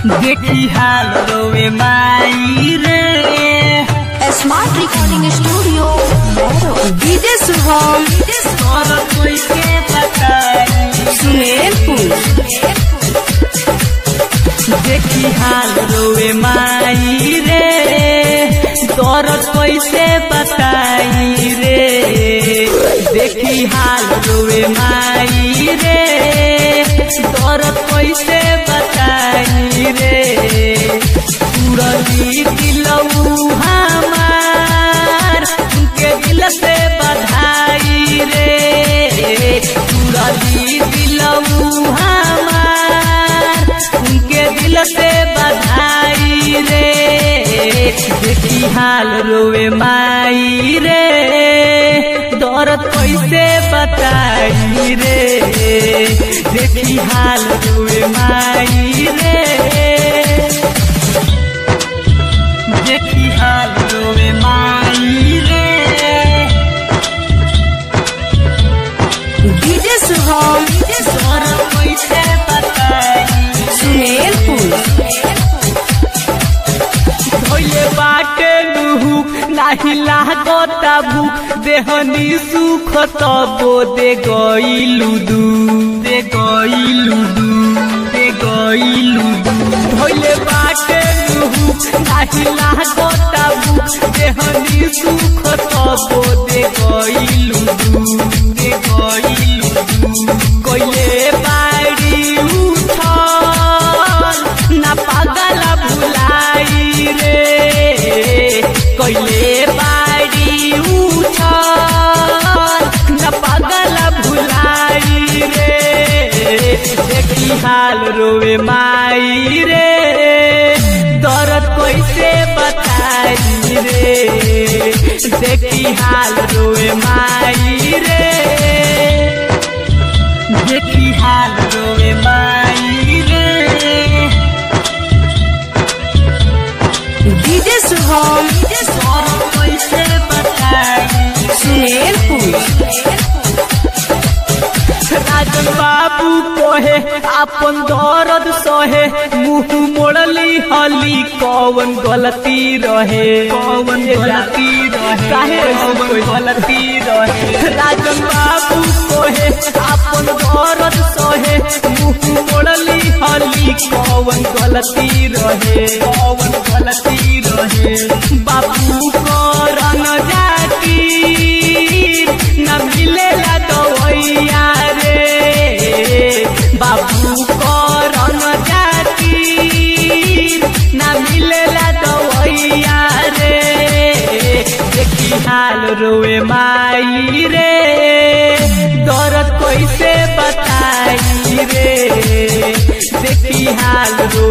देखी हाल रोवे माई रे smart recording studio DJ Shubham और कोई के बताई सुमेरपुर देखी हाल रोवे माई रे दर्द कैसे बताई रे देखी हाल रोवे माई रे दर्द कैसे बताई रे पूरली दिलऊ हमार उनके दिल से बधाई रे पूरली दिलऊ हमार उनके दिल से बधाई रे देखी हाल रोवे माई रे दर्द कैसे बताई रे देखी हाल रोवे माई रे देखी हाल रोवे माई रे डीजे शुभम दर्द कैसे बताई सुमेरपुर भोले बाटे लुहु नाही लागता भूख देहनी सुख तबो दे गईलु दू दे गईलु दू दे गईलु दू भोले बाटे लुहु नाही लागता भूख देहनी सुख तबो दे गईलु दू दे गईलु दू कोइले बाड़ी उठल ना पागल भुलाई रे कोइले बाड़ी उठल ना पागल भुलाई रे देखी हाल रोवे माई रे दर्द कैसे बताई रे देखी हाल रोवे माई रे देखी हाल रोवे माई रे डीजे शुभम और कैसे बताई सुमेरपुर राजन बाबू कोहे अपन दर्द सहे मुंह मोड़ली हली कौन गलती रहे कौन गलती रहे काहे कोई गलती रहे राजन बाबू कोहे अपन दर्द सहे मुंह मोड़ली हली कौन गलती रहे कौन गलती रहे बाबू को रंग जाती न मिलेला दवैया रे बाबू करन जाती न मिलेला दवैया रे देखी हाल रोए माई रे दर्द कैसे बताई रे देखी हाल रो